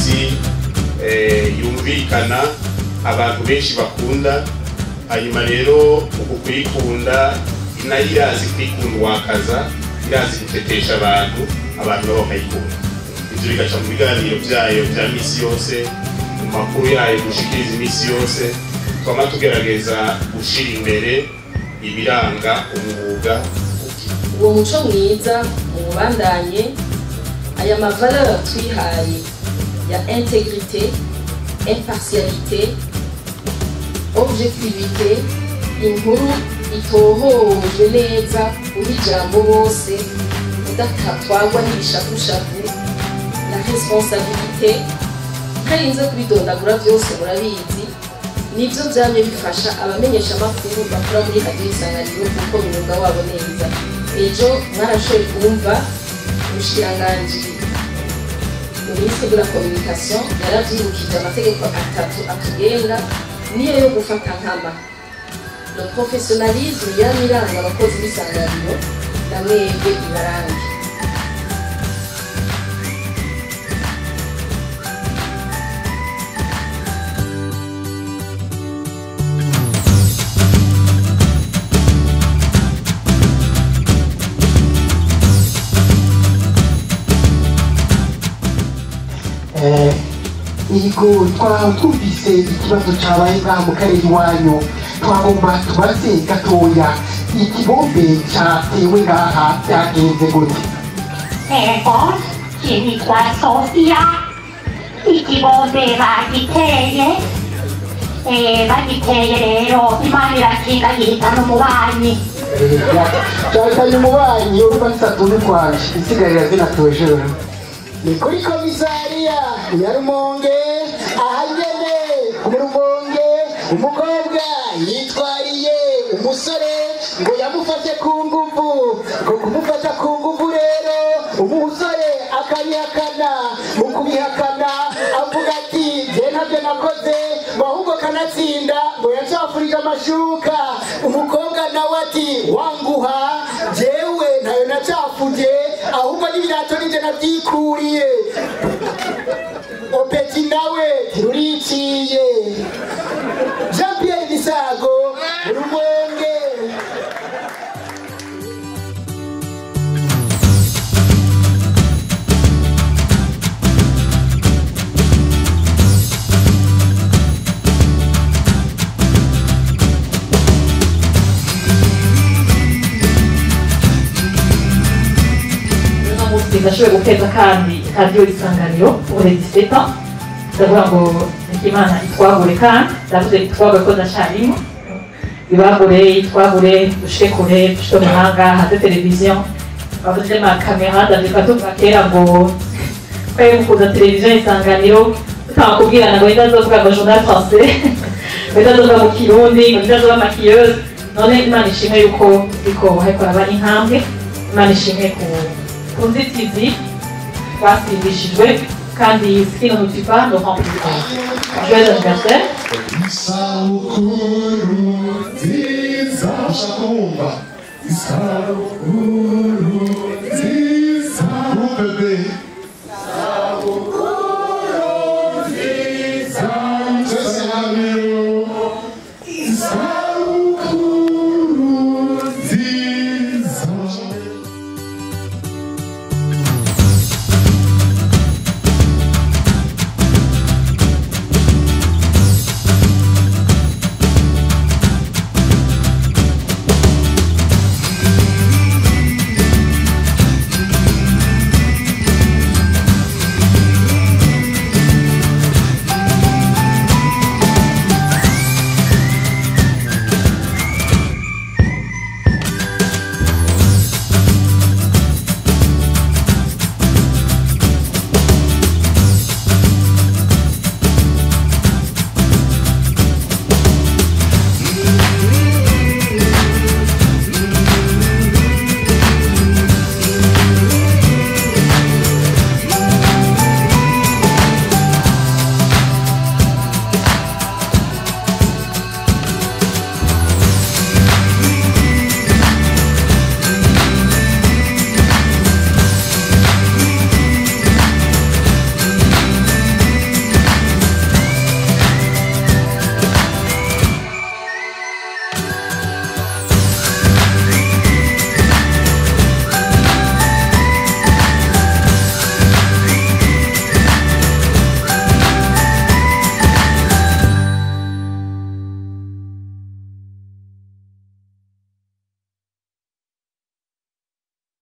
samirizi eh, yumvikana abantu benshi bakunda hanyuma rero uku kuyikunda nayo irazi kwikundwakaza irazi gutetesha abantu abantu nabo bakayikunda ibyo bigaca mu biganiro byayo bya misi yose mu makuru yayo gushikiriza iminsi yose twama tugerageza gushyira imbere ibiranga umwuga uwo muco mwiza muwubandanye aya mavaleur twihaye ya integrité impartialité objectivité inkuru itohojwe neza uha ijambo bose udatwagwa n'ibishakushaku na responsabilité ntarinze kubidondagura byose murabizi nibyo byamye bifasha abamenyesha amakuru bakora muri radiyo isanganiro kuko umwuga wabo neza ejo mwarashoboye kumva umushikiranganji minisitiri de la communication yarabyibukije amategeko atatu atugenga niyo yo gufata nkama le professionnalisme yari iranga abakozi b'isanganiro na mwebwe ibarange yego twaba twumvise ikibazo cyabaye ngaha mu karere iwanyu twagomba tubaze gatoya ikibombe cyatewe ngaha byagenze gute ego kinitwa sofiya ikibombe bagiteye Eh, bagiteye rero imana irakinga yihitana umubanyi cyahitanye umubanyi urumva gisatuye twanje isigarira zinatujura ni kuri komisariya ya rumonge ahagene mu rumonge umukobwa yitwariye umusore ngo yamufashe ku nguvu ngo kumufata ku nguvu rero umusore akabihakana mu kubihakana avuga ati jye ntabyo nakoze ngo ahubwo kanatsinda ngo yacafurije amashuka umukobwa nawe ati wanguha jewe ntayo nacafuje ahubwo n'ibirato ninjye nabyikuriye opeti nawe ruriciye jean pierre misago rumonge uno munsi ndashoboye guteza kandi radiyo isanganiro uburegiseta ndavuga ngo imana itwagure kandi ndavuze itwagure ko ndacarimo ibagure itwagure dushike kure dushike mu mahanga hanze televiziyo bavuze amakamera ndavuga tuvuga kera ngo twari mukunda televiziyo isanganiro tutanga kubwirana ngo ndazovuga ngo journal français ngo ndazovuga mu kirundi ngo ndazoba makiyeuse none imana ishimwe yuko ariko hariko haraba intambwe imana ishimwe ku ku nzitizi twasimbishijwe kandi sino mutupa no remplissement joyeux anniversaire isabukuru nziza ushaka kumva isabukuru